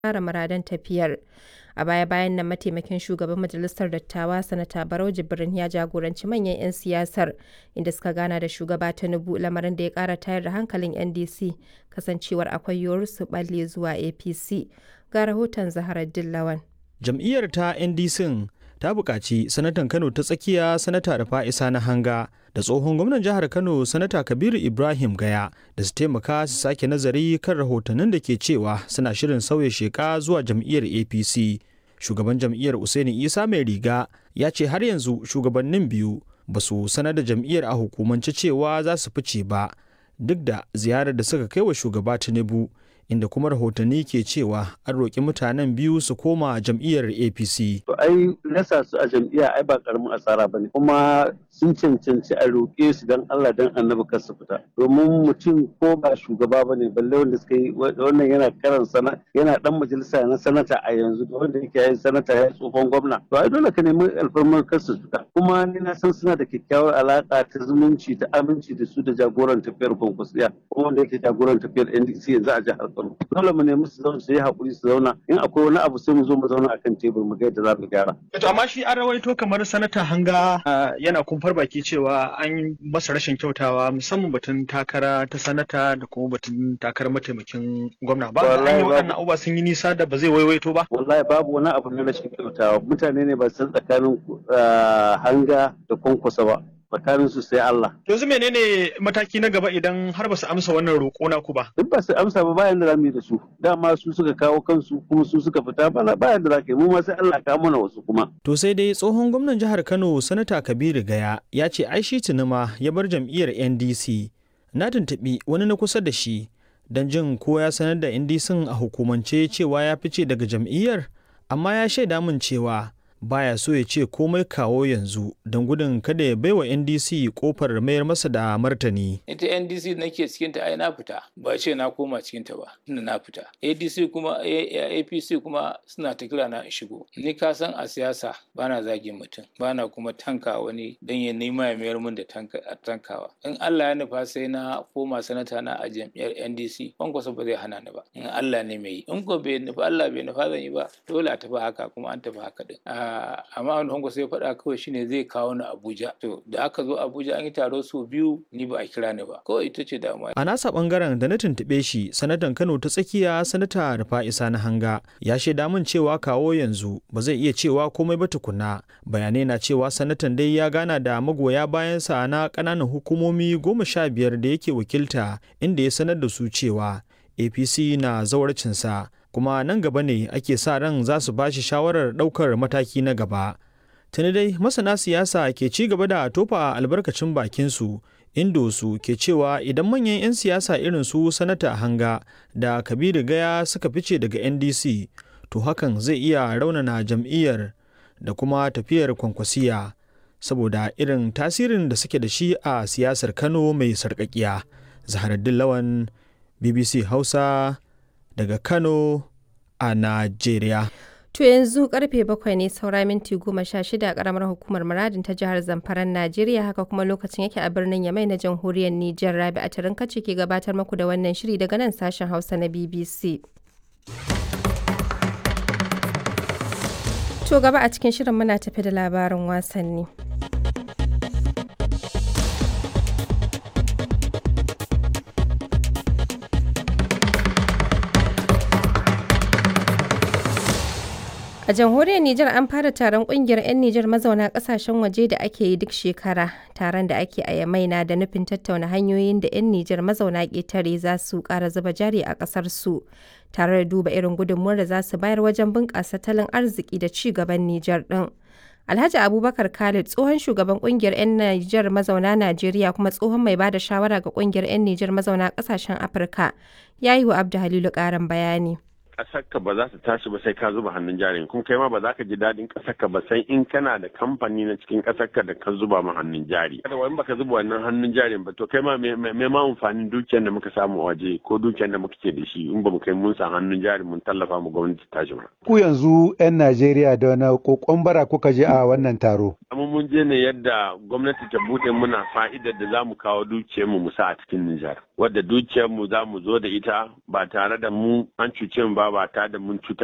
kare muradan tafiyar. A baya-bayan nan mataimakin shugaban majalisar dattawa sanata Barau Jibrin ya jagoranci manyan 'yan siyasar inda suka gana da shugaba Tinubu lamarin da ya kara tayar da hankalin NDC kasancewar akwai yiwuwar su balle zuwa APC. Ga rahoton Zaharar Dillawan. Jam'iyyar ta NDC ta buƙaci sanatan Kano ta tsakiya sanata da fa'isa na hanga da tsohon gwamnan jihar Kano sanata Kabiru Ibrahim Gaya da su taimaka su sake nazari kan rahotannin da ke cewa suna shirin sauya sheka zuwa jam'iyyar APC. Shugaban jam'iyyar Usaini Isa mai riga ya ce har yanzu shugabannin biyu ba su sanar da jam'iyyar a hukumance cewa za su fice ba duk da ziyarar da suka kai wa shugaba Tinubu inda kuma rahotanni ke cewa an roƙi mutanen biyu su koma jam'iyyar apc to ai rasa su a jam'iyya ai ba karamin asara bane kuma sun cancanci a roƙe su dan Allah dan annabi kar su fita domin mutum ko ba shugaba bane balle wanda suka yi wannan yana karan sana yana dan majalisa na sanata a yanzu da wanda yake yin sanata ya tsohon gwamna to ai dole ka nemi alfarmar kar su fita kuma ni na san suna da kyakkyawar alaka ta zumunci ta aminci da su da jagoran tafiyar kwankwasiya kuma wanda yake jagoran tafiyar NDC yanzu a jihar Kano dole mu nemi su zauna su yi haƙuri su zauna in akwai wani abu sai mu zo mu zauna akan tebur mu ga yadda za mu gyara. To amma shi an rawaito kamar sanata hanga yana kumfar baki cewa an masa rashin kyautawa musamman batun takara ta sanata da kuma batun takarar mataimakin gwamna ba an yi waɗannan abubuwa sun yi nisa da ba zai waiwaito ba. Wallahi babu wani abu na rashin kyautawa mutane ne ba san tsakanin hanga da kwankwasa ba. tsakanin su sai Allah. Yanzu menene mataki na gaba idan har ba su amsa wannan roƙo na ku ba? Duk ba su amsa ba bayan da za mu yi da su. Dama su suka kawo kansu kuma su suka fita bana bayan da za ka yi mu ma sai Allah ka mana wasu kuma. To sai dai tsohon gwamnan jihar Kano Sanata Kabiru Gaya ya ce ai shi tunuma ya bar jam'iyyar NDC. Na tuntuɓi wani na kusa da shi don jin ko ya sanar da NDC a hukumance cewa ya fice daga jam'iyyar amma ya shaida min cewa baya so ya ce komai kawo yanzu don gudun kada ya baiwa ndc kofar mayar masa da martani ita ndc nake cikinta ai na fita ba ce na koma cikinta ba tunda na fita adc kuma apc kuma suna ta kira na in shigo ni ka san a siyasa bana zagin mutum bana kuma tanka wani don ya nema ya mayar min da tankawa in allah ya nufa sai na koma sanata na a jam'iyyar ndc kwankwasa ba zai hana ni ba in allah ne mai yi in ko bai nufa allah bai nufa zan yi ba dole a tafi haka kuma an tafi haka din amma wani hango sai faɗa kawai shine zai kawo ni Abuja to da aka zo Abuja an yi taro su biyu ni ba a kira ni ba kawai ita ce damuwa a nasa bangaren da na tuntuɓe shi sanatan Kano ta tsakiya sanata Rufa'isa na hanga ya shaida min cewa kawo yanzu ba zai iya cewa komai ba tukuna bayanai na cewa sanatan dai ya gana da magoya bayansa na ƙananan hukumomi goma sha biyar da yake wakilta inda ya sanar da su cewa APC na zawarcinsa kuma nan gaba ne ake sa ran za su ba shi shawarar ɗaukar mataki na gaba. Tuni dai masana siyasa ke ci gaba da tofa albarkacin bakinsu indo su ke cewa idan manyan 'yan siyasa irin su sanata hanga da kabiru gaya suka fice daga ndc to hakan zai iya raunana jam'iyyar da kuma tafiyar kwankwasiya saboda irin tasirin da suke da shi a siyasar kano mai sarƙaƙiya zaharaddin lawan bbc hausa daga Kano a Najeriya. To yanzu karfe bakwai ne saura minti goma sha shida a karamar hukumar muradin ta jihar Zamfaran Najeriya haka kuma lokacin yake a birnin Yamai na jamhuriyar Nijar Rabi a Tarinkaci ke gabatar muku da wannan shiri daga nan sashen Hausa na BBC. To gaba a cikin shirin muna tafi da labarin wasanni. A jamhuriyar Nijar an fara taron kungiyar 'yan Nijar mazauna kasashen waje da ake yi duk shekara. Taron da ake a Yamai na da nufin tattauna hanyoyin da 'yan Nijar mazauna ƙetare za su ƙara zuba jari a ƙasar su, tare da duba irin gudunmuwar da za su bayar wajen bunƙasa tattalin arziki da ci gaban Nijar ɗin. Alhaji Abubakar Khalid tsohon shugaban kungiyar 'yan Nijar mazauna Najeriya kuma tsohon mai bada shawara ga kungiyar 'yan Nijar mazauna ƙasashen Afirka ya yi wa Abdu Halilu ƙarin bayani. ƙasarka ba za ta tashi ba sai ka zuba hannun jarin kuma kai ma ba za ka ji daɗin ƙasarka ba sai in kana da kamfani na cikin ƙasarka da ka zuba ma hannun jari kada wani baka zuba wannan hannun jarin ba to kai ma me ma amfanin dukiyar da muka samu a waje ko dukiyar da muka ke da shi in ba mu kai mun sa hannun jari mun tallafa mu gwamnati ta tashi ba ku yanzu 'yan Najeriya da wani kokon bara kuka je a wannan taro amma mun je ne yadda gwamnati ta bude muna fa'idar da za mu kawo dukiyarmu mu sa a cikin Nijar. Wadda dukiyarmu za mu zo da ita ba tare da mu an cuce mu ba ba tare da mun cutar